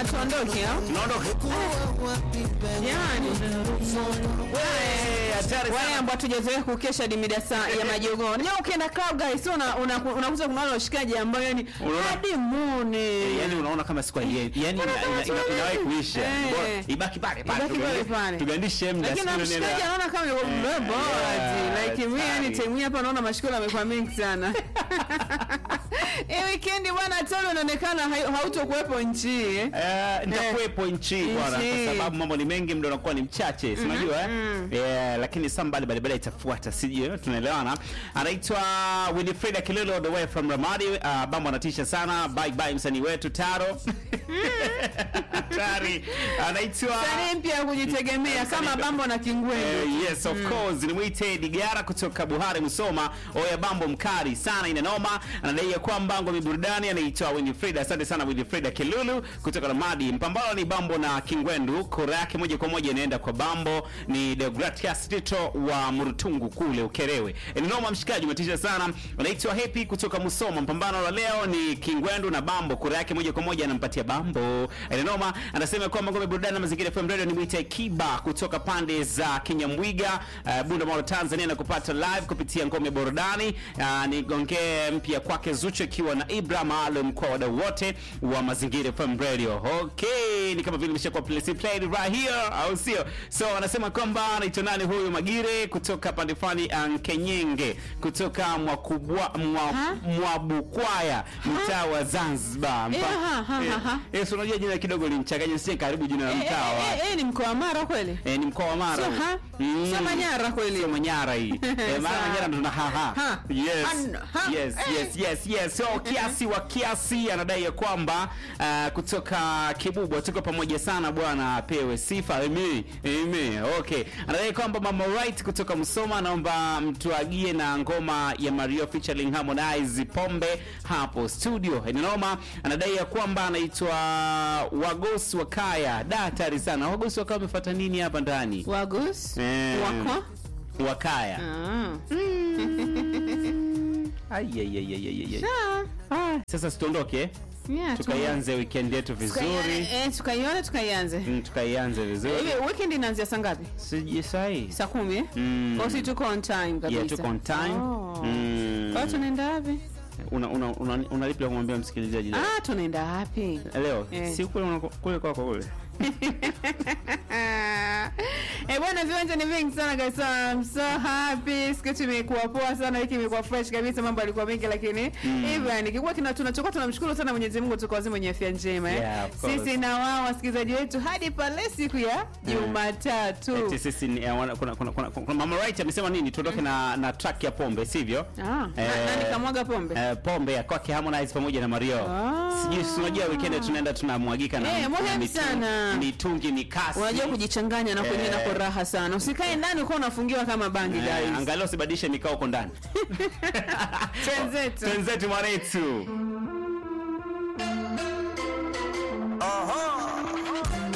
tuondoke au? Tunaondoka. Jamani. Eh, hatari Wale sana. ambao tujazoea kukesha hadi mida saa ya majogoo. Unajua ukienda club guys una unakuta una, unakuta kuna wale washikaji ambao yani Unaona? hadi mone. yani unaona kama siku yani yani ina- Unaona kama ina- siku ina- inawahi yenyewe. kuisha Eh. Bora ibaki pale pale Ibaki pale tugandi- pale. tugandishe mda Lakini na siku mshikaji nenda- anaona kama yuko Eh, mbebo yeah, ati like mimi yani hatari. time hii hapa naona mashikolo yamekuwa mengi sana. Hii weekend bwana Tolo inaonekana hai- hautokuwepo nchi hii, eh. Eh, nitakuwepo nchi bwana Nchi. kwa sababu mambo ni mengi muda unakuwa ni mchache si unajua eh yeah, lakini saa mbali mbalimbali itafuata sijui tunaelewana anaitwa Winifrida Kilolo the way from Ramadi uh, bambo anatisha sana bye bye msanii wetu Taro hatari anaitwa Sanii mpya ya kujitegemea kama Bambo na Kingwendu. Eh, yes of course nimwite Digara kutoka Buhari Musoma oya bambo mkali sana inanoma anadai ya kwamba ngome burudani anaitwa Winifrida asante sana Winifrida Kilulu kutoka Ramadi mpambano ni bambo na Kingwendu kura yake moja kwa moja inaenda kwa bambo ni Deogratias Tito wa Murutungu kule Ukerewe inanoma mshikaji umetisha sana anaitwa Happy kutoka Musoma mpambano la leo ni Kingwendu na bambo kura yake moja kwa moja anampatia bambo inanoma anasema kwamba ngome burudani na mazingira FM radio ni mwite Kiba kutoka pande za Kinyamwiga uh, Bunda Mall Tanzania na kupata live kupitia ngome burudani uh, ni gonge mpya kwake Zuchu ikiwa na Ibra maalum kwa wadau wote wa mazingira FM radio okay ni kama vile imeshakuwa play played right here au sio so anasema kwamba anaitwa nani huyu Magire kutoka pande fulani uh, Kenyenge kutoka Mwakubwa mwa, Ha? Mwabukwaya mtaa wa Zanzibar Mpa- Eh, ha, ha, ha, ha. Eh, si unajua jina kidogo linchanganya sie karibu jina la Eh, mtaa wa eh, eh, eh, ni mkoa wa Mara kweli? Eh, ni mkoa wa Mara. Sio, ha? Sio Manyara kweli? Sio Manyara hii. Eh, Mara Sawa. Manyara ndo tuna ha ha. Ha. Yes. An- ha. Yes, Eh. yes, yes, yes. So kiasi wa kiasi anadai ya kwamba uh, kutoka Kibubwa tuko pamoja sana bwana apewe sifa. Amen. Amen. Okay. Anadai kwamba Mama Right kutoka Musoma anaomba mtuagie na ngoma ya Mario featuring Harmonize Pombe hapo studio. Inanoma anadai ya kwamba anaitwa Wagosi wa Kaya. Da hatari sana. Wagosi wa Kaya wamefuata nini hapa ndani? Wagus? Eh, Wako? Wakaya. Ah. Ai, ai, ai, ai, ai, ai. Ah. Ah, Sasa sitondoke Yeah, tukaianze weekend yetu vizuri Tukaione- eh, tukaione tukaianze. Mm, tukaianze vizuri Hivi weekend inaanzia saa ngapi? siji sahi Saa kumi eh? Mm. Kwa si tuko on time kabisa. Yeah, tuko on time. Oh. Mm. Kwa hiyo tunaenda wapi? una una una, una lipi la kumwambia msikilizaji leo? Ah, tunaenda wapi? leo Eh. si kule unako- kule kwako kule Eh bwana, viwanja ni vingi sana guys. So, I'm so happy. Siku yetu imekuwa poa sana, wiki imekuwa fresh kabisa, mambo yalikuwa mengi lakini hivyo yani kikuwa kina tunachokuwa tunamshukuru sana Mwenyezi Mungu tuko wazima wenye afya njema eh. Yeah, of course. Sisi na wao wasikilizaji wetu hadi pale siku ya Jumatatu. Eti sisi ni eh, wana- kuna, kuna, kuna, kuna mama right amesema nini tuondoke na na track ya pombe sivyo Ah, na- nani kamwaga pombe? eh, pombe ya kwake Harmonize pamoja na Mario Ah. sijui si unajua weekend tunaenda tunamwagika na Eh, na muhimu mitu- sana. mitungi mikasi Unajua kujichanganya na kwenye Eh. nako raha sana. Usikae ndani uko unafungiwa kama bangi Eh, guys. angalau usibadilishe mikao huko ndani Twenzetu. twenzetu mwanetu